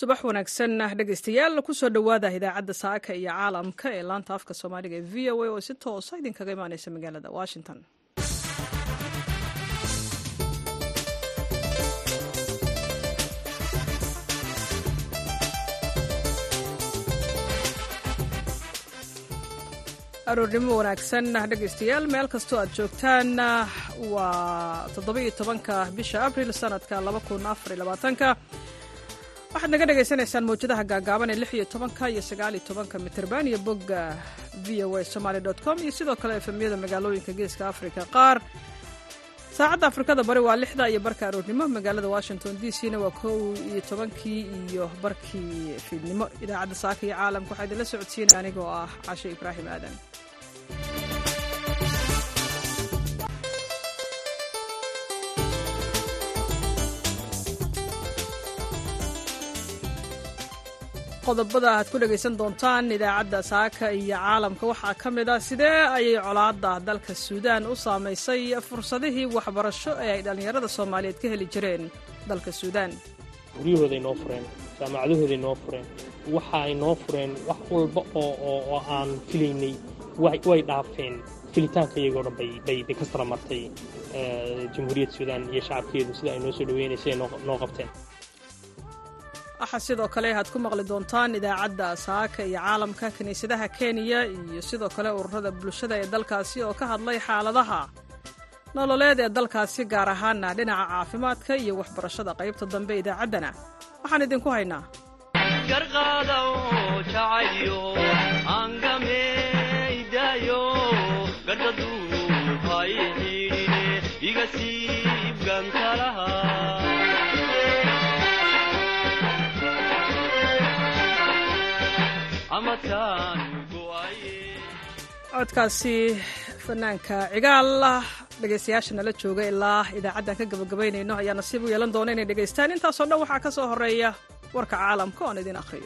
subax wanaagsan dhegeystayaal kusoo dhowaada idaacadda saaka iyo caalamka ee laanta afka soomaaliga ee v o a oo si toosa idinkaga imaaneysa magaalada washington aroornimo wanaagsan dhegeystayaal meel kastoo aad joogtaan waa toddoba-iyo tobanka bisha abril sanadka laba kun afar iyo labaatanka waxaad naga dhagaysanaysaan mawjadaha gaagaaban ee lix iyo tobanka iyo sagaal iyo tobanka mitirban iyo bogga v o a somaly dot com iyo sidoo kale efemyada magaalooyinka geeska afrika qaar saacadda afrikada bari waa lixda iyo barka aroornimo magaalada washington d c na waa kow iyo tobankii iyo barkii fiidnimo idaacadda saaka iyo caalamka waxaa idinla socodsiinaya anigoo ah cashe ibraahim aadan qodobada aad ku dhegaysan doontaan idaacadda saaka iyo caalamka waxaa ka mid ah sidee ayay colaadda dalka suudaan u saamaysay fursadihii waxbarasho ee ay dhallinyarada soomaaliyeed ka heli jireen dalka suudaan guryahooday noo fureen jaamacadahooday noo fureen waxa ay noo fureen wax walba oo aan filaynay way dhaafeen filitaanka iyagoo dhan bay ka sara martay jamhuuriyadda suudaan iyo shacabkeedu sida ay noo soo dhaweynaysay noo qabteen waxaa sidoo kale aad ku maqli doontaan idaacadda saaka iyo caalamka kiniisadaha kenya iyo sidoo kale ururada bulshada ee dalkaasi oo ka hadlay xaaladaha nololeed ee dalkaasi gaar ahaana dhinaca caafimaadka iyo waxbarashada qaybta dambe idaacaddana waxaan idinku haynaa codkaasi fanaanka cigaal dhegaystayaasha nala jooga ilaa idaacaddan ka gabagabaynayno ayaa nasiib u yeelan doona inay dhegaystaan intaasoo dhan waxaa ka soo horeeya warka caalamka oon idin akhriyo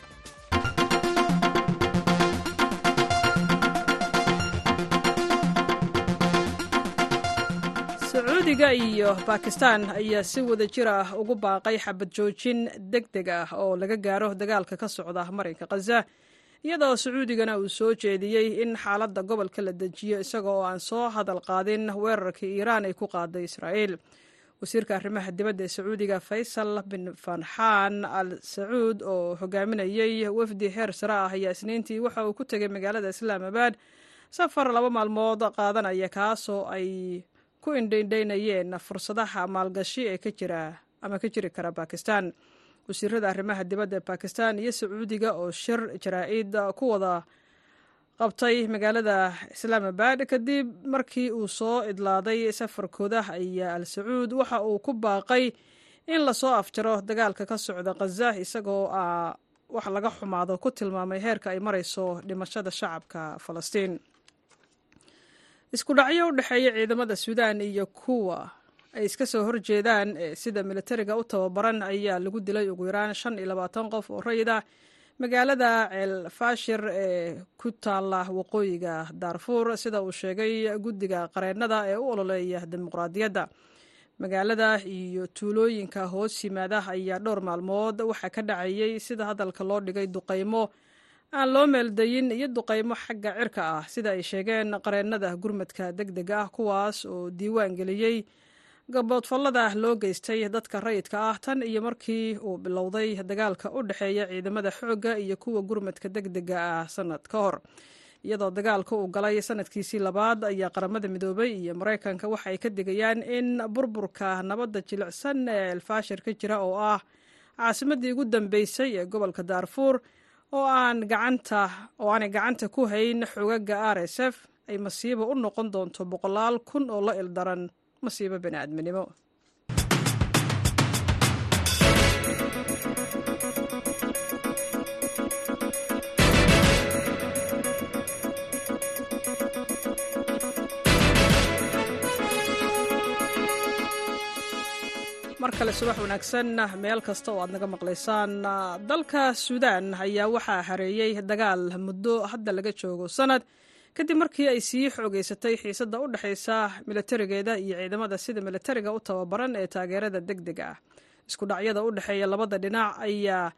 sacuudiga iyo bakistan ayaa si wada jir ah ugu baaqay xabad joojin deg deg ah oo laga gaaro dagaalka ka socda marinka khaza iyadoo sacuudigana uu soo jeediyey in xaaladda gobolka la dejiyo isaga oo aan soo hadal qaadin weerarkii iiraan ay ku qaaday israa'iil wasiirka arrimaha dibadda ee sacuudiga faysal bin farxaan al sacuud oo hogaaminayey wafdi heer sare ah ayaa isniintii waxa uu ku tegay magaalada islaamabad safar laba maalmood qaadanaya kaasoo ay ku indhaindhaynayeen fursadaha maalgashi ee ka jira ama ka jiri kara bakistan wasiirada arrimaha dibadda ee bakistan iyo sacuudiga oo shir jaraa-id ku wada qabtay magaalada islaamabad kadib markii uu soo idlaaday safarkooda ayaa al sacuud waxa uu ku baaqay in lasoo afjaro dagaalka ka socda khaza isagoo wax laga xumaado ku tilmaamay heerka ay marayso dhimashada shacabka falastiin isku dhacyo u dhexeeya ciidamada suudaan iyo kuwa ay iska soo horjeedaan ee sida militariga u tababaran ayaa lagu dilay ugu yaraan shan iyo labaatan qof oo rayid ah magaalada ceel fashir ee ku taala waqooyiga daarfuur sida uu sheegay guddiga qareennada ee u ololeeya dimuqraadiyadda magaalada iyo tuulooyinka hoos yimaada ayaa dhowr maalmood waxaa ka dhacayey sida hadalka loo dhigay duqaymo aan loo meeldayin iyo duqaymo xagga cirka ah sida ay sheegeen qareennada gurmadka deg dega ah kuwaas oo diiwaan geliyey gaboodfallada loo geystay dadka rayidka ah tan iyo markii uu bilowday dagaalka u dhexeeya ciidamada xoogga iyo kuwa gurmadka deg dega ah sannad ka hor iyadoo dagaalka uu galay sanadkiisii labaad ayaa qaramada midoobay iyo maraykanka waxa ay ka digayaan in burburka nabadda jilicsan ee elfashir ka jira oo ah caasimadii ugu dambeysay ee gobolka daarfuur oo aan gacanta oo aanay gacanta ku hayn xogaga r s f ay masiibo u noqon doonto boqolaal kun oo la ildaran masiibo bani'aadminimo mar kale subax wanaagsan meel kasta oo aad naga maqlaysaan dalka suudaan ayaa waxaa hareeyey dagaal muddo hadda laga joogo sanad kadib markii ay sii xoogeysatay xiisadda u dhexaysa milatarigeeda iyo ciidamada sida milatariga u tababaran ee taageerada deg deg ah isku dhacyada u dhexeeya labada dhinac ayaa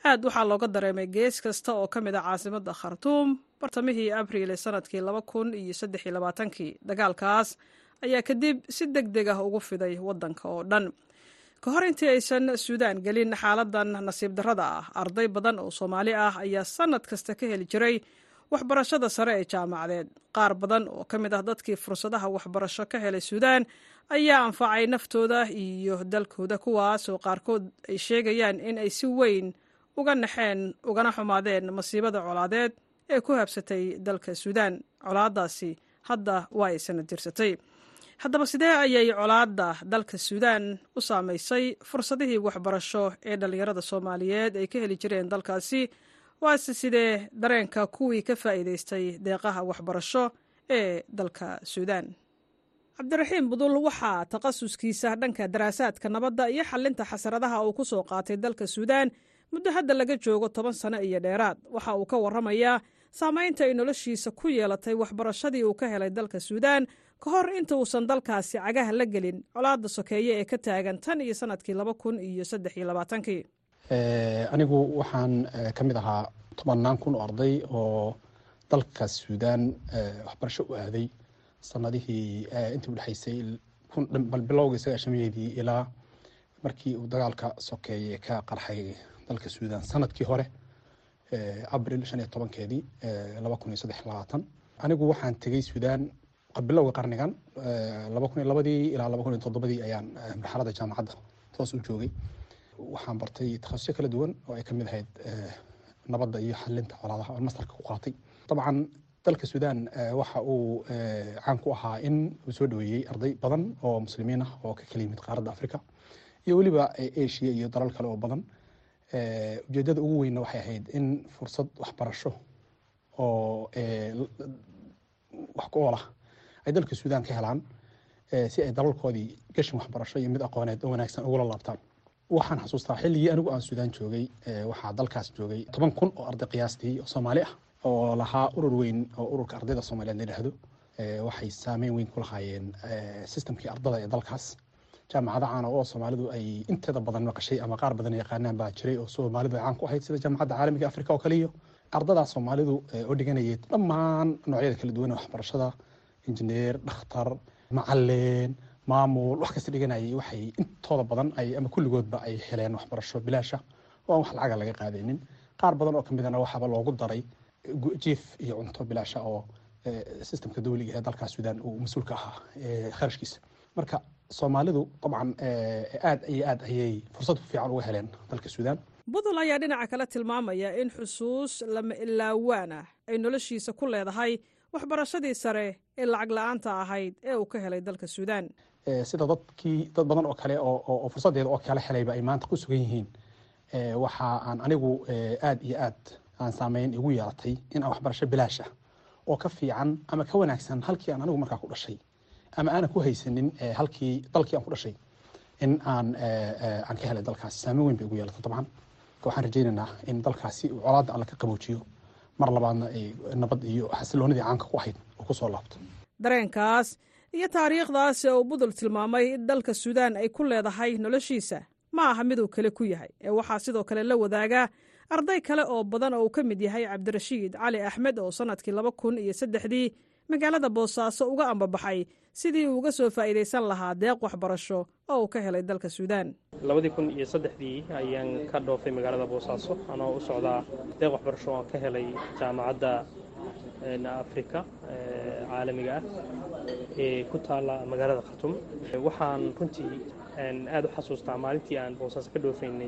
aad waxaa looga dareemay gees kasta oo ka mid a caasimadda khartuum bartamihii abriil ee sanadkii laba kun iyo saddex iyo labaatankii dagaalkaas ayaa kadib si deg deg ah ugu fiday waddanka oo dhan ka hor intii aysan suudaan gelin xaaladan nasiib darrada ah arday badan oo soomaali ah ayaa sannad kasta ka heli jiray waxbarashada sare ee jaamacadeed qaar badan oo ka mid ah dadkii fursadaha waxbarasho ka helay suudaan ayaa anfacay naftooda iyo dalkooda kuwaas oo qaarkood ay sheegayaan in ay si weyn uga naxeen ugana xumaadeen masiibada colaadeed ee ku habsatay dalka suudaan colaadaasi hadda waa ay sanad jirsatay haddaba sidee ayay colaadda dalka suudaan u saamaysay fursadihii waxbarasho ee dhallinyarada soomaaliyeed ay ka heli jireen dalkaasi waase sidee dareenka kuwii ka faa'iidaystay deeqaha waxbarasho ee dalka suudaan cabdiraxiim budul waxaa takhasuskiisa dhanka daraasaadka nabadda iyo xalinta xasaradaha uu ku soo qaatay dalka suudaan muddo hadda laga joogo toban sano iyo dheeraad waxa uu ka warramayaa saamaynta ay noloshiisa ku yeelatay waxbarashadii uu ka helay dalka suudaan ka hor inta uusan dalkaasi cagaha la gelin colaadda sokeeye ee ka taagan tan iyo sanadkii laba kun iyo saddex iyo labaatankii anigu waxaan ka mid ahaa tobannaan kun oo arday oo dalka suudaan waxbarasho u aaday sanadihii intii udhexaysay bal bilowga sagaashamadeedii ilaa markii uu dagaalka sokeeye ka qarxay dalka suudaan sanadkii hore abril shan iyo tobankeedii laba kun iyo saddex labaatan anigu waxaan tegey suudaan bilowga qarnigan laba kun iyo labadii ilaa laba kun iyo toddobadii ayaan marxaladda jaamacadda toos u joogay waxaan bartay takhasusyo kala duwan oo ay ka mid ahayd nabadda iyo xalinta colaadaha oo mastarka ku qaatay dabcan dalka suudaan waxa uu caan ku ahaa in uu soo dhaweeyey arday badan oo muslimiin ah oo ka kala yimid qaaradda africa iyo weliba asia iyo dalal kale oo badan ujeedada ugu weynna waxay ahayd in fursad waxbarasho oo wax ku oolah ay dalka suudaan ka helaan si ay dalalkoodii gashin waxbarasho iyo mid aqooneed oo wanaagsan ugula laabtaan waxaan xasuustaa xilligii anigu aan suudaan joogay waxaa dalkaas joogay toban kun oo arday qiyaastii oo soomaali ah oo lahaa urur weyn oo ururka ardayda soomaaliyeed la yidhaahdo waxay saameyn weyn ku lahaayeen sistamkii ardada ee dalkaas jaamacada caana oo soomaalidu ay inteeda badan maqashay ama qaar badan yaqaanaan baa jiray oo soomaalidu ay caan ku ahayd sida jaamacadda caalamiga afrika oo kale iyo ardadaas soomaalidu oo dhiganayay dhammaan noocyada kala duwan ee waxbarashada injineer dhakhtar macalin maamul wax kasta dhiganayay waxay intooda badan ay ama kulligoodba ay heleen waxbarasho bilaasha oo aan wax lacaga laga qaadaynin qaar badan oo ka midana waxaaba loogu daray jiif iyo cunto bilaasha oo sistamka dawliga ee dalkaas suudaan uu mas-uulka ahaa kharashkiisa marka soomaalidu dabcan aad iyo aad ayay fursad fiican uga heleen dalka suudaan budul ayaa dhinaca kale tilmaamaya in xusuus lama ilaawaan ah ay noloshiisa ku leedahay waxbarashadii sare ee lacag la-aanta ahayd ee uu ka helay dalka suudaan sida dadkii dad badan oo kale oo fursadeeda oo kale helayba ay maanta ku sugan yihiin waxa aan anigu aad iyo aad aan saameyn igu yeelatay in aan waxbarasho bilaash ah oo ka fiican ama ka wanaagsan halkii aan anigu markaa ku dhashay ama aanan ku haysanin halkii dalkii aan ku dhashay in aan aan ka helay dalkaasi saameyn weyn bay igu yeelatay dabcan waxaan rajaynaynaa in dalkaasi uu colaadda alla ka qaboojiyo mar labaadna ay nabad iyo xasiloonidii caanka ku ahayd oo ku soo laabto dareenkaas iyo taariikhdaas ee uu budul tilmaamay in dalka suudaan ay ku leedahay noloshiisa ma aha miduu kale ku yahay ee waxaa sidoo kale la wadaagaa arday kale oo badan oo uu ka mid yahay cabdirashiid cali axmed oo sannadkii laba kun iyo saddexdii magaalada boosaaso uga ambabaxay sidii uu uga soo faa'iidaysan lahaa deeq waxbarasho oo uu ka helay dalka suudaan labadii kun iyo saddexdii ayaan ka dhoofay magaalada boosaaso anoo u socdaa deeq waxbarasho aan ka helay jaamacadda afrika caalamiga ah ee ku taalla magaalada khartum waxaan runtii aad u xasuustaa maalintii aan boosaaso ka dhoofaynay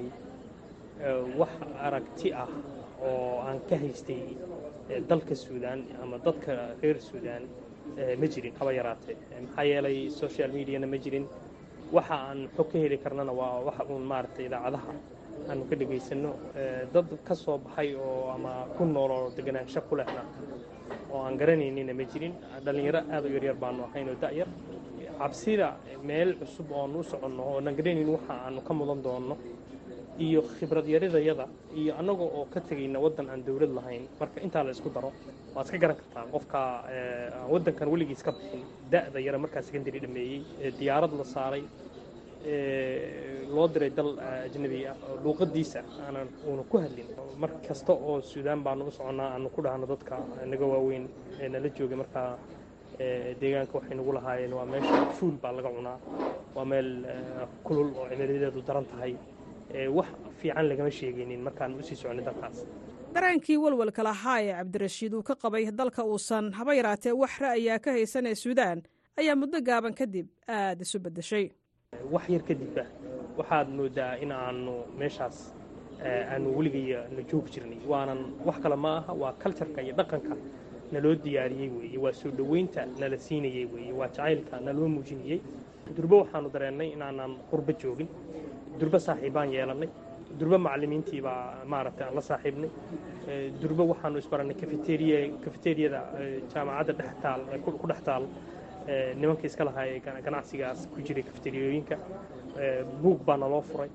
wax aragti ah oo aan ka haystay dalka suudaan ama dadka reer suudaan ma jirin haba yaraatee maxaa yeelay social mediana ma jirin waxa aan xog ka heli karnana waa waxa uun maaragtay idaacadaha aanu ka dhegaysanno dad ka soo baxay oo ama ku nool oo deganaansho ku lehna oo aan garanaynina ma jirin dhallinyaro aad u yaryar baanu ahayn oo da'yar cabsida meel cusub ooanu u soconno oonan garanayn waxa aanu ka mudan doonno iyo khibrad yaridayada iyo annaga oo ka tegayna waddan aan dowlad lahayn marka intaa la isku daro waad iska garan kartaa qofka aan waddankan weligiis ka bixin da'da yara markaa secondary dhameeyey diyaarad la saaray loo diray dal ajnabi ah oo luuqadiisa aanan uuna ku hadlin mar kasta oo suudaan baanu u soconnaa aanu ku dhahno dadka naga waaweyn ee nala joogay markaa deegaanka waxay nagu lahaayeen waa meesha fuul baa laga cunaa waa meel kulul oo cimiliyadeedu daran tahay wax fiican lagama sheegaynin markaan usii soconay dalkaas daraankii walwalka lahaa ee cabdirashiid uu ka qabay dalka uusan haba yaraatee wax ra'ayaa ka haysan ee suudaan ayaa muddo gaaban kadib aada isu beddeshay wax yar kadibba waxaad moodaa in aanu meeshaas aanu weligaya na joogi jirnay waanan wax kale ma aha waa kaljarka iyo dhaqanka naloo diyaariyey weeye waa soo dhoweynta nala siinayey weeye waa jacaylka naloo muujinayey durbo waxaanu dareennay inaanan qurbo joogin durbo saaxiibbaan yeelannay durbo macallimiintii baa maaragtay aan la saaxiibnay durbo waxaanu isbarannay kafeteriya kafeteriyada jaamacadda dhex taal ku dhex taal nimankii iska lahaa ee ganacsigaas ku jiray kafeteriyooyinka buug baa naloo furay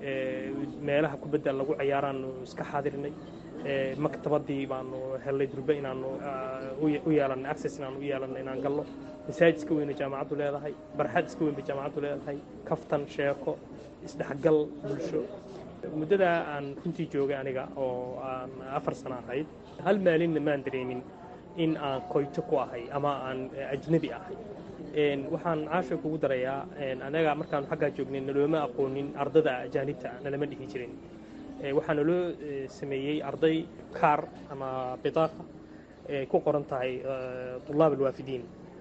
meelaha kubadda lagu ciyaaraanu iska xaadirnay maktabadii baanu hellay durbe inaanu u yeelannay access inaanu u yeelannay inaan galno masaajid iska weyna jaamacaddu leedahay barxad iska weyn bay jaamacaddu leedahay kaftan sheeko isdhexgal bulsho muddadaa aan runtii joogay aniga oo aan afar sano ahayd hal maalinna maan dareemin in aan koyto ku ahay ama aan ajnabi ahay waxaan caasha kugu darayaa anaga markaanu xaggaa joognay nalooma aqoonin ardada ajaanibta nalama dhihi jirin waxaa naloo sameeyey arday kaar ama bitaaqa ay ku qoran tahay tulaab alwaafidiin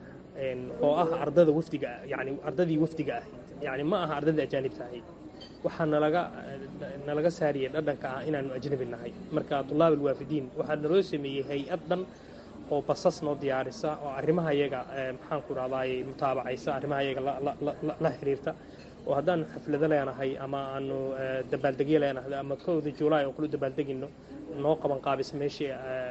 oo ah ardada wafdiga yani ardadii wafdiga ahayd yani ma aha ardadii ajaanibta ahayd waxaa nalaga nalaga saariyey dhadhanka ah inaanu ajnabi nahay marka tulaab alwaafidiin waxaa naloo sameeyey hay-ad dhan oo basas noo diyaarisa oo arrimaha iyaga maxaan ku dhahdaay mutaabacaysa arrimaha iyaga la xiriirta oo haddaanu xaflado leenahay ama aanu dabaaldegyo leenahay ama kowda juulaay oo kula dabaaldegino noo qaban qaabisa meeshii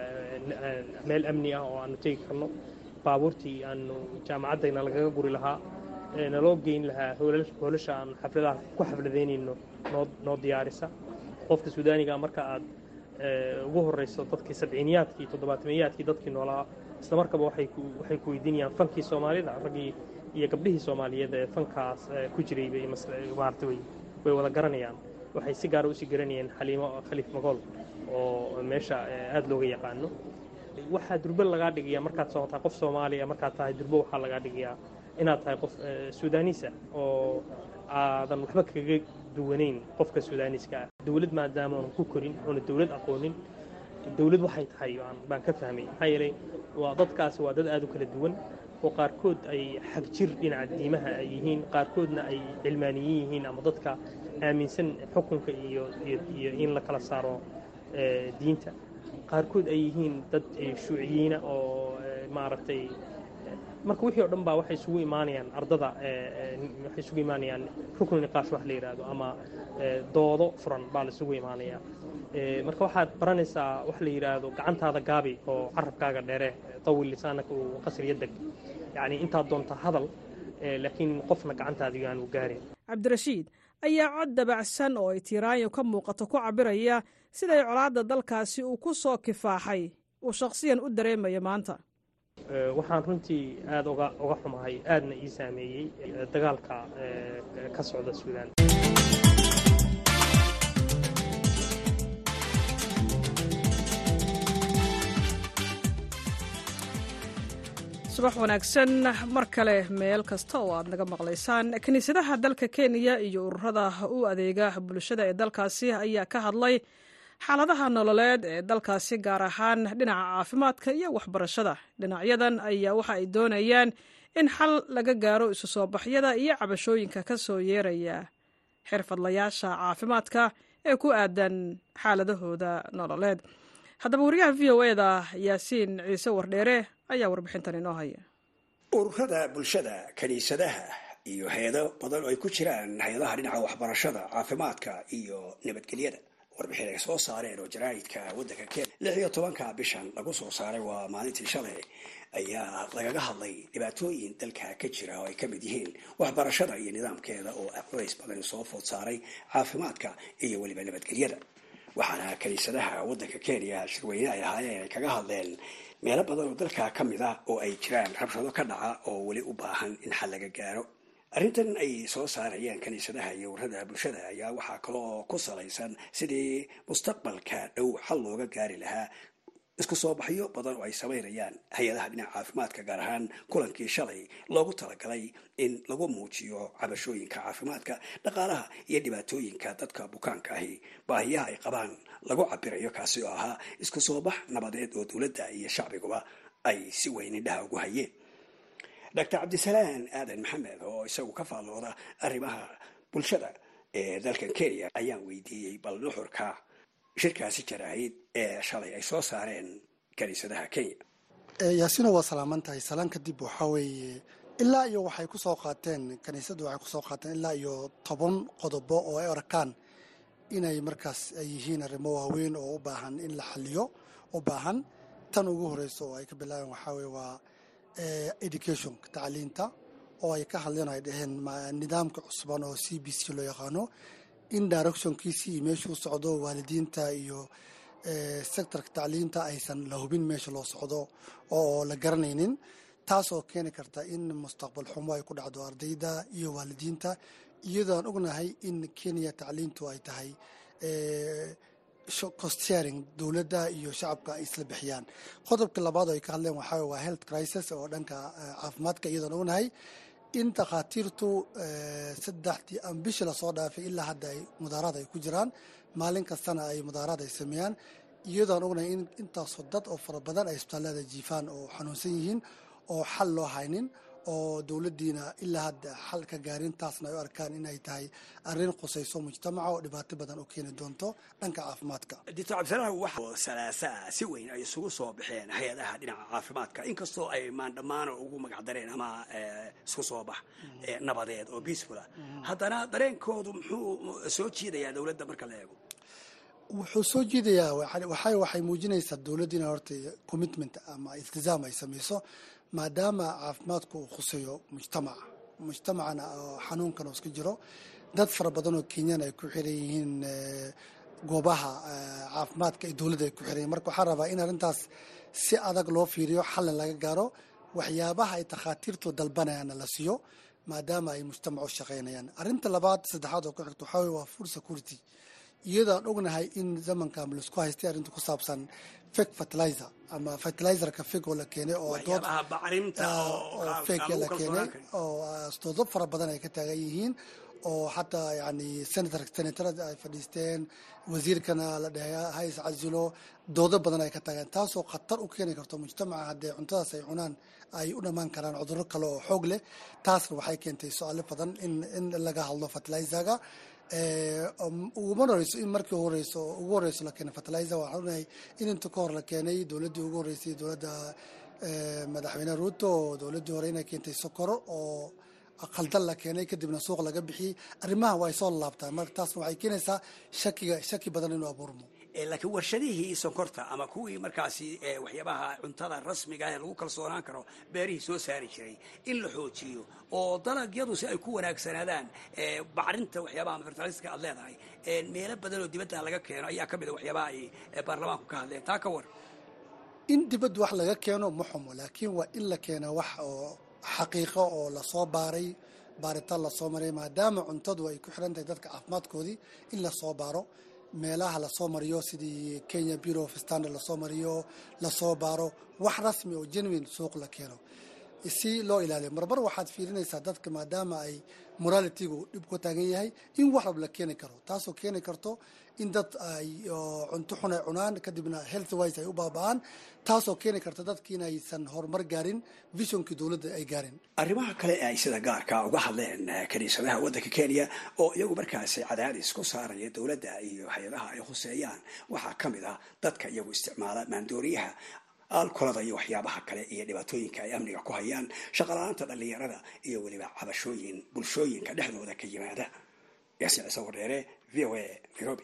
meel amni ah oo aanu tegi karno baabuurtii aanu jaamacaddayna lagaga guri lahaa naloo geyn lahaa hoolasha aanu xafladaha ku xafladaynayno noo noo diyaarisa qofka suudaaniga marka aad ugu horeyso dadkii sabciiniyaadkii toddobaatmeeyaadkii dadkii noolaa isla markaba waxay ku weydiinayaan fankii soomaalida raggii iyo gabdhihii soomaaliyeed ee fankaas ku jiray bay maarata way way wada garanayaan waxay si gaara usii garanayeen xaliimo khaliif magool oo meesha aada looga yaqaano waxaa durbo lagaa dhigayaa markaad soo tahay qof soomaaliya markaad tahay durbo waxaa lagaa dhigayaa inaad tahay qof suudaaniisa oo aadan waxba kaga duwanayn qofka suudaaniiska ah dowlad maadaama oonan ku korin oona dowlad aqoonin dowlad waxay tahay baan ka fahmay maxaa yeelay waa dadkaasi waa dad aada u kala duwan oo qaarkood ay xag jir dhinaca diimaha ay yihiin qaarkoodna ay cilmaaniyin yihiin ama dadka aaminsan xukunka iyo iyo in la kala saaro diinta qaarkood ay yihiin dad shuuciyiina oo maaragtay marka wixii o dhan baa waxay isugu imaanayaan ardada waxay isugu imaanayaan ruknu niqaash wax la yidhaahdo ama doodo furan baa la isugu imaanayaa marka waxaad baranaysaa wax la yidhaahdo gacantaada gaabi oo carabkaaga dheere tawil lisaanaka uu qasriya deg yacni intaad doonta hadal laakiin qofna gacantaada yaanu gaarin cabdirashiid ayaa cod dabacsan oo ay tiiraanyo ka muuqato ku cabiraya siday colaadda dalkaasi uu ku soo kifaaxay uu shakhsiyan u dareemayo maanta waxaan runtii aada uga uga xumahay aadna ii saameeyey dagaalka ka socda suudaan subax wanaagsan mar kale meel kasta oo aad naga maqlaysaan kiniisadaha dalka kenya iyo ururada u adeega bulshada ee dalkaasi ayaa ka hadlay xaaladaha nololeed ee dalkaasi gaar ahaan dhinaca caafimaadka iyo waxbarashada dhinacyadan ayaa waxa ay doonayaan in xal laga gaaro isu soo baxyada iyo cabashooyinka ka soo yeeraya xirfadlayaasha caafimaadka ee ku aadan xaaladahooda nololeed haddaba wariyaha v o eda yaasiin ciise wardheere ayaa warbixintan inoo haya ururada bulshada kiniisadaha iyo hay-ado badan oo ay ku jiraan hay-adaha dhinaca waxbarashada caafimaadka iyo nabadgelyada warbixin ay soo saareen oo jaraa'idka waddanka kenya lix iyo tobanka bishan lagu soo saaray waa maalintii shalay ayaa lagaga hadlay dhibaatooyin dalka ka jira oo ay ka mid yihiin waxbarashada iyo nidaamkeeda oo culays badan soo food saaray caafimaadka iyo weliba nabadgelyada waxaana kiniisadaha waddanka kenya shirweyne ay ahaayeen ay kaga hadleen meelo badan oo dalka ka mid ah oo ay jiraan rabshado ka dhaca oo weli u baahan in xal laga gaaro arrintan ay soo saarayaan kiniisadaha iyo warrada bulshada ayaa waxaa kaloo ku salaysan sidii mustaqbalka dhow xal looga gaari lahaa isku soo baxyo badan oo ay samaynayaan hay-adaha dhinaca caafimaadka gaar ahaan kulankii shalay loogu talagalay in lagu muujiyo cabashooyinka caafimaadka dhaqaalaha iyo dhibaatooyinka dadka bukaanka ahi baahiyaha ay qabaan lagu cabirayo kaasi oo ahaa isku soo bax nabadeed oo dowladda iyo shacbiguba ay si weyn indhaha ugu hayeen doctor cabdisalaan aadan maxamed oo isagu ka faallooda arrimaha bulshada ee dalkan kenya ayaan weydiiyey bal nuxurka shirkaasi jaraahid ee shalay ay soo saareen kaniisadaha kenya yaasina waa salaaman tahay salaan kadib waxaa weeye ilaa iyo waxay ku soo qaateen kaniisaddu waxay kusoo qaateen ilaa iyo toban qodobo oo ay arkaan inay markaas ay yihiin arrimo waaweyn oo u baahan in la xaliyo u baahan tan ugu horeyso oo ay ka bilaabeen waxaa weye waa education tacliinta oo ay ka hadleen ay dhaheen nidaamka cusban oo c b c loo yaqaano in directionkiisi iyo meeshuu socdo waalidiinta iyo sectorka tacliinta aysan la hubin meesha loo socdo oo la garanaynin taasoo keeni karta in mustaqbal xumo ay ku dhacdo ardayda iyo waalidiinta iyadoon ognahay in kenya tacliintu ay tahay costsharing dowladda iyo shacabka ay isla bixiyaan qodobka labaad oo ay ka hadleen waxaa waa health crisis oo dhanka caafimaadka iyadoon ognahay in dhakhaatiirtu saddexdii aan bishii lasoo dhaafay ilaa hadda ay mudaaraad ay ku jiraan maalin kastana ay mudaaraad ay sameeyaan iyadoon ognahay in intaasoo dad oo fara badan ay isbitaallada jiifaan oo xanuunsan yihiin oo xal loo haynin oo dowladdiina ilaa hadda xal ka gaarin taasna ay u arkaan inay tahay arrin qusayso mujtamaca oo dhibaato badan u keeni doonto dhanka caafimaadka doctor cabdisalaam waxa salaasaa si weyn ay isugu soo baxeen hay-adaha dhinaca caafimaadka inkastoo ay maandhammaano ugu magacdareen ama isku soo bax nabadeed oo peacefula haddana dareenkoodu muxuu soo jiidayaa dowladda marka la eego wuxuu soo jiidayaa waxay waxay muujinaysaa dowladda inay horta commitment ama iltizaam ay samayso maadaama caafimaadku uu khuseeyo mujtamaca mujtamacana oo xanuunkan oo iska jiro dad fara badan oo kenyan ay ku xiran yihiin goobaha caafimaadka ee dowladda ay ku xiran yihin marka waxaan rabaa in arrintaas si adag loo fiiriyo xalin laga gaaro waxyaabaha ay takhaatiirtu dalbanayaanna la siiyo maadaama ay mujtamac u shaqaynayaan arrinta labaad saddexaad oo ku xigto waxaa weye waa food security iyadaan ognahay in zamanka laisku haystay arrinta ku saabsan fake fertilizer ama fertilizerka fake oo la keenay oo dood oo fake la keenay oo doodo fara badan ay ka taagan yihiin oo xataa yani senator senatarada ay fadhiisteen wasiirkana la dhahay hays casilo doodo badan ay ka taageen taasoo khatar u keeni karto mujtamaca haddee cuntadaas ay cunaan ay u dhammaan karaan cudurro kale oo xoog leh taasna waxay keentay su-aalo badan in in laga hadlo fertilizerga uguma horeyso in markii horeyso ugu horeyso la keenay fertilizer waxaan onahay in inta ka hor la keenay dowladdii ugu horeysay dowladda madaxweyne ruuto oo dowladdii hore inay keentay sokoro oo khaldan la keenay kadibna suuq laga bixiyey arrimaha waa ay soo laabtaan marka taasna waxay keenaysaa shakiga shaki badan inuu abuurmo laakiin warshadihii sonkorta ama kuwii markaasi waxyaabaha cuntada rasmiga ee lagu kalsoonaan karo beerihii soo saari jiray in la xoojiyo oo dalagyadu si ay ku wanaagsanaadaan bacrinta waxyaabaha fertiliska aad leedahay meelo badan oo dibadda laga keeno ayaa ka mid a waxyaabaha ay baarlamaanku ka hadleen taa ka war in dibadda wax laga keeno ma xumo laakiin waa in la keena wax oo xaqiiqo oo lasoo baaray baaritaan lasoo maray maadaama cuntadu ay ku xiran tahay dadka caafimaadkoodii in lasoo baaro meelaha lasoo mariyo sidii kenya bureau of standard lasoo mariyo lasoo baaro wax rasmi oo genuine suuq la keeno si loo ilaaliyo marmar waxaad fiirinaysaa dadka maadaama ay moralitigu dhib ku taagan yahay in wax rab la keeni karo taasoo keeni karto in dad ay cunto xun ay cunaan kadibna health wise ay u baaba-aan taasoo keeni karta dadki inaysan horumar gaarin visionkii dowladda ay gaarin arrimaha kale ay sida gaarka uga hadleen kaniisadaha waddanka kenya oo iyagu markaasi cadaadis ku saaraya dowladda iyo hay-adaha ay khuseeyaan waxaa ka mid ah dadka iyagu isticmaala maandooriyaha alkolada iyo waxyaabaha kale iyo dhibaatooyinka ay amniga ku hayaan shaqala-aanta dhallinyarada iyo weliba cabashooyin bulshooyinka dhexdooda ka yimaada yaasiin ciise wardheere v o a nairobi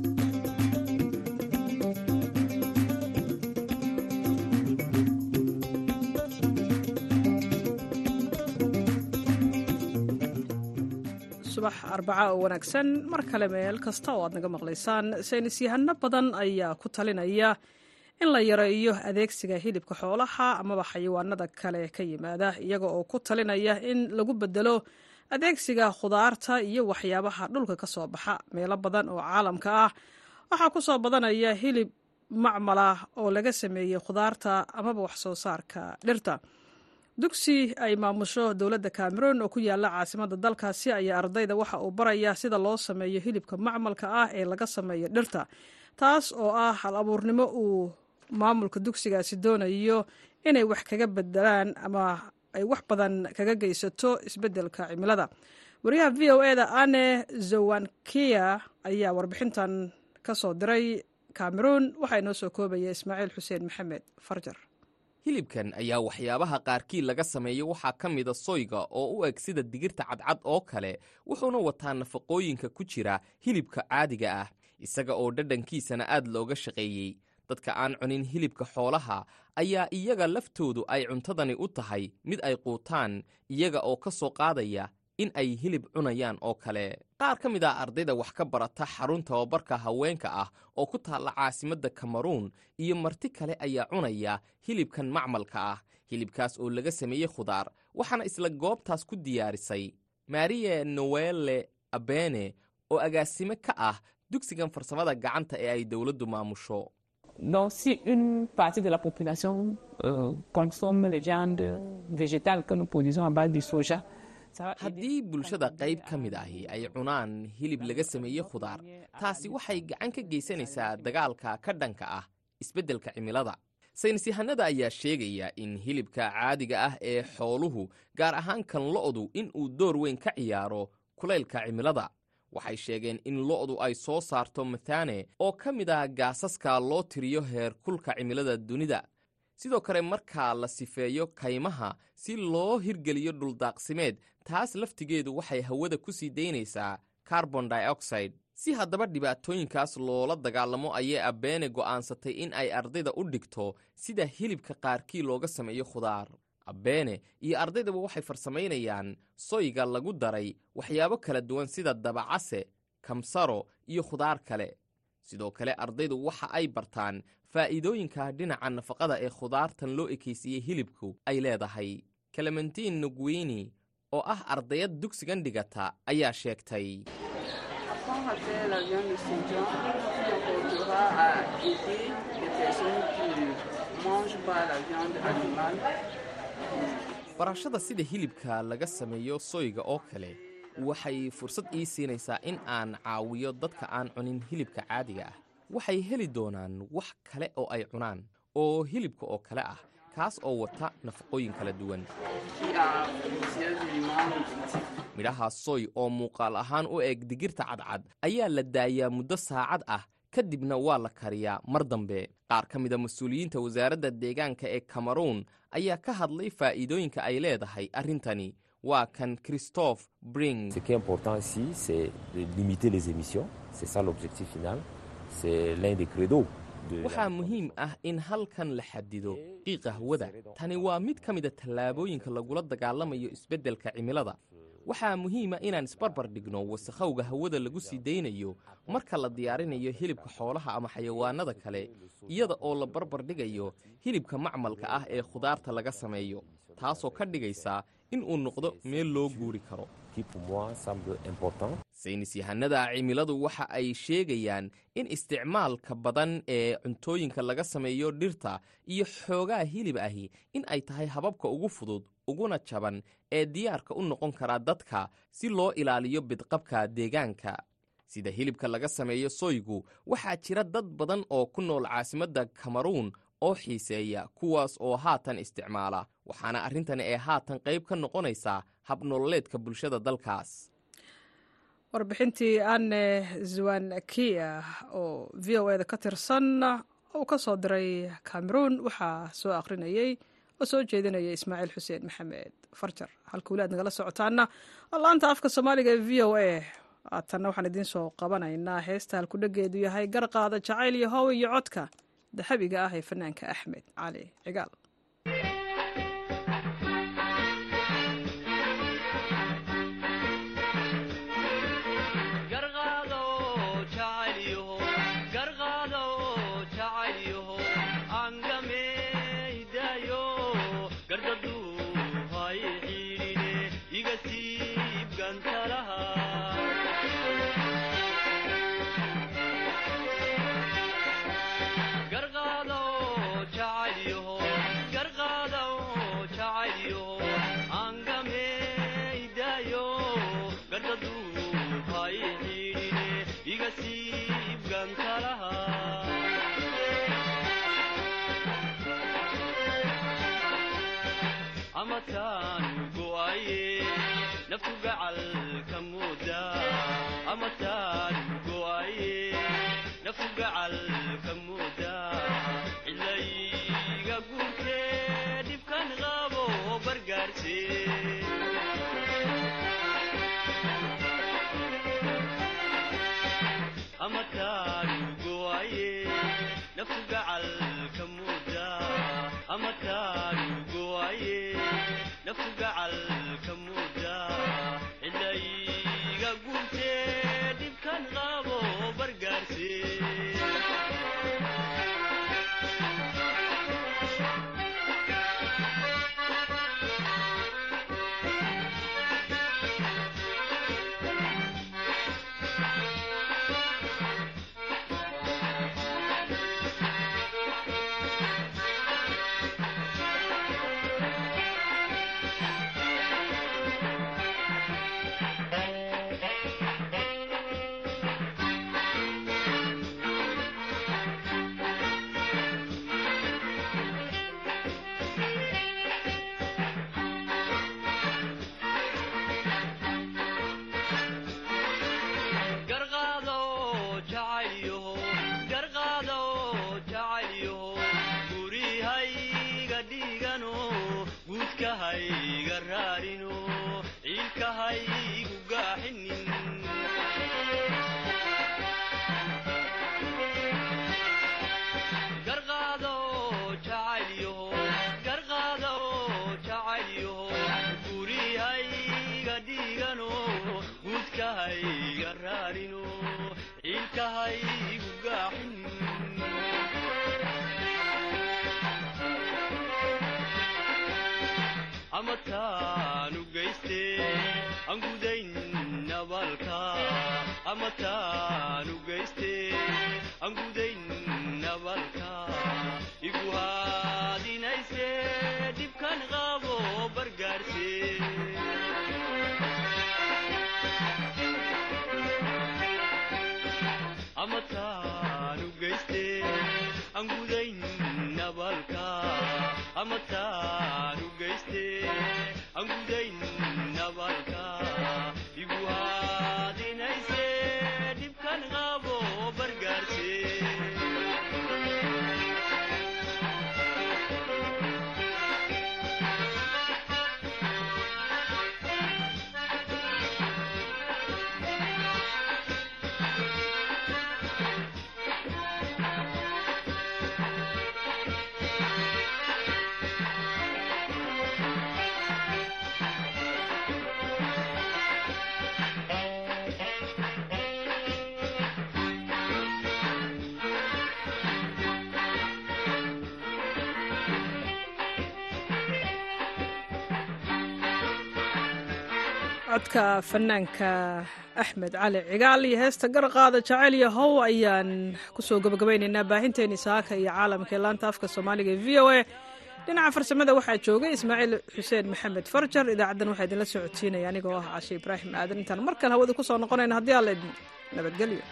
subax arbaca oo wanaagsan mar kale meel kasta oo aad naga maqlaysaan saynis yahano badan ayaa ku talinaya in la yareeyo adeegsiga hilibka xoolaha amaba xayawaanada kale ka yimaada iyaga oo ku talinaya in lagu bedelo adeegsiga khudaarta iyo waxyaabaha dhulka ka soo baxa meelo badan oo caalamka ah waxaa ku soo badanaya hilib macmalah oo laga sameeyey khudaarta amaba wax soo saarka dhirta dugsi ay maamusho dowladda cameroon oo ku yaala caasimada dalkaasi ayaa ardayda waxa uu baraya sida loo sameeyo hilibka macmalka ah ee laga sameeyo dhirta taas oo ah hal abuurnimo uu maamulka dugsigaasi doonayo inay wax kaga bedelaan ama ay wax badan kaga geysato isbeddelka cimilada wariyaha v o eda ane zowankia ayaa warbixintan ka soo diray cameroon waxaa inoo soo koobaya ismaaciil xuseen maxamed farjar hilibkan ayaa waxyaabaha qaarkii laga sameeyo waxaa ka mida soyga oo u eg sida digirta cadcad oo kale wuxuuna wataa nafaqooyinka ku jira hilibka caadiga ah isaga oo dhadhankiisana aad looga shaqeeyey dadka aan cunin hilibka xoolaha ayaa iyaga laftoodu ay cuntadani u tahay mid ay quutaan iyaga oo ka soo qaadaya in ay hilib cunayaan oo kale qaar ka mid ah ardayda wax ka barata xarun tababarka haweenka ah oo ku taalla caasimadda kameruun iyo marti kale ayaa cunaya hilibkan macmalka ah hilibkaas oo laga sameeyey khudaar waxaana isla goobtaas ku diyaarisay marie noele abene oo agaasime ka ah dugsigan farsamada gacanta ee ay dowladdu maamusho Donc, si une partie de la population euh, consomme les viandes végétales que nous produisons à base du soja, ça va aider haddii bulshada qayb ka mid ahi ay cunaan hilib laga sameeyey khudaar taasi waxay gacan ka geysanaysaa dagaalka ka dhanka ah isbeddelka cimilada saynisyahanada ayaa sheegaya in hilibka caadiga ah ee xooluhu gaar ahaan kan lo'du in uu door weyn ka ciyaaro kulaylka cimilada waxay sheegeen in lo'du ay soo saarto mathane oo ka mid ah gaasaska loo tiriyo heer kulka cimilada dunida sidoo kale markaa la sifeeyo kaymaha si loo hirgeliyo dhuldaaqsimeed taas laftigeedu waxay hawada ku sii daynaysaa carbon dioxide si haddaba dhibaatooyinkaas loola dagaalamo ayay abeene go'aansatay in ay ardayda u dhigto sida hilibka qaarkii looga sameeyo khudaar abeene iyo ardaydaba waxay farsamaynayaan soyga lagu daray waxyaabo kala duwan sida dabacase kamsaro iyo khudaar kale sidoo kale ardaydu waxa ay bartaan faa'iidooyinka dhinaca nafaqada ee khudaartan loo ekaysiiyey hilibku ay leedahay clementin nuguini oo ah ardayad dugsigan dhigata ayaa sheegtay Apprendre à faire la viande de soja qui apportera à aider les personnes qui ne mangent pas la viande animale. barashada sida hilibka laga sameeyo soyga oo kale waxay fursad ii siinaysaa in aan caawiyo dadka aan cunin hilibka caadiga ah waxay heli doonaan wax kale oo ay cunaan oo hilibka oo kale ah kaas oo wata nafaqooyin kala duwan qui a plusieurs éléments nutritifs. midhaha soy oo muuqaal ahaan u eg digirta cadcad ayaa la daayaa muddo saacad ah kadibna waa la kariyaa mar dambe qaar ka mida mas-uuliyiinta wasaaradda deegaanka ee kameruun ayaa ka hadlay faa'iidooyinka ay leedahay arrintani waa kan christophe bring Ce qui est important ici, c'est de limiter les émissions. C'est ça l'objectif final. C'est l'un des credos. de waxaa la- muhiim ah in halkan la xadido qiiqa hawada tani waa mid ka mida tallaabooyinka lagula dagaalamayo isbeddelka cimilada waxaa muhiima inaan isbarbar dhigno wasakhowga hawada lagu sii daynayo marka la diyaarinayo hilibka xoolaha ama xayawaanada kale iyada oo la barbar dhigayo hilibka macmalka ah ee khudaarta laga sameeyo taasoo ka dhigaysa in uu noqdo meel loo guuri karo qui pour moi semble important. saynis yahanada cimiladu waxa ay sheegayaan in isticmaalka badan ee cuntooyinka laga sameeyo dhirta iyo xoogaa hilib ahi in ay tahay hababka ugu fudud uguna jaban ee diyaarka u noqon kara dadka si loo ilaaliyo bidqabka deegaanka sida hilibka laga sameeyo soygu waxaa jira dad badan oo ku nool caasimadda kameruun oo xiiseeya kuwaas oo haatan isticmaala waxaana arrintani ee haatan qayb ka noqonaysaa habnololeedka bulshada dalkaas warbixintii anne zwankia oo v o eda ka tirsan uu ka soo diray cameroon waxaa soo akhrinayey oo soo jeedinaya ismaaciil xuseen maxamed farjar halka weli aad nagala socotaana laanta afka soomaaliga ee v o a haatanna waxaan idiin soo qabanaynaa heesta halkudhegeedu yahay garqaada jacayl iyo how iyo codka dahabiga ah ee fanaanka axmed cali cigaal Iga siib amataanu go'aye naftu gacalka mooda amataanu go'aye naftu gacalka mooda cilayga guurtee dhibkan qabo bargaarse amataanu go'aye naftu gacalka mooda amataanu go'aye naftu gacalka mooda cilayga guurtee dhibkan qabo bargaarse garqaado jacaylyaho garqaado jacaylyaho gurihayga dhigano guudkahayga raarino ciilkahaygu gaaxinin garqaado jacaylyaho garqaado jacaylyaho gurihayga dhigano guudkahayga raarino ciilkahaygu gaaxinin amataanu geyste aan gudayn nabaalka amataanu geyste aan gudayn nabaalka igu haadinayse dhibkan qabo bargaarse amataanu geyste aan gudayn nabaalka amataanu geyste aan gudayn nabaalka igu haadinayse dhibkan qabo bargaarse codka fanaanka axmed cali cigaal iyo heesta garqaada jacayl iyo how ayaan kusoo gabagabaynaynaa baahinteeni saaka iyo caalamka ee laanta afka soomaaliga ee v o a dhinaca farsamada waxaa joogay ismaaciil xuseen maxamed farjar idaacaddan waxaa idinla socodsiinaya anigoo ah cashe ibraahim aadan intaan mar kale hawada kusoo noqonayna haddii alla idin nabadgelyo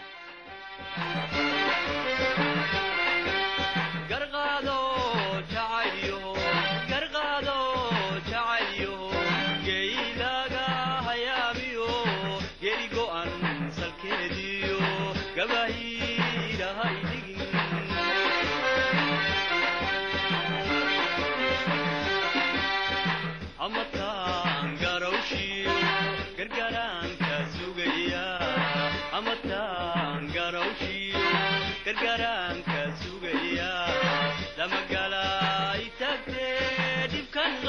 garqaado jacaylyaho garqaado jacaylyaho geylaga hayaamiyo geli go'an salkeediyo gabahiirahay dhigin amataan garawshiyo gargaraanka sugaya amataan garawshiyo gargaraanka sugaya lamagala itagtee dhibkan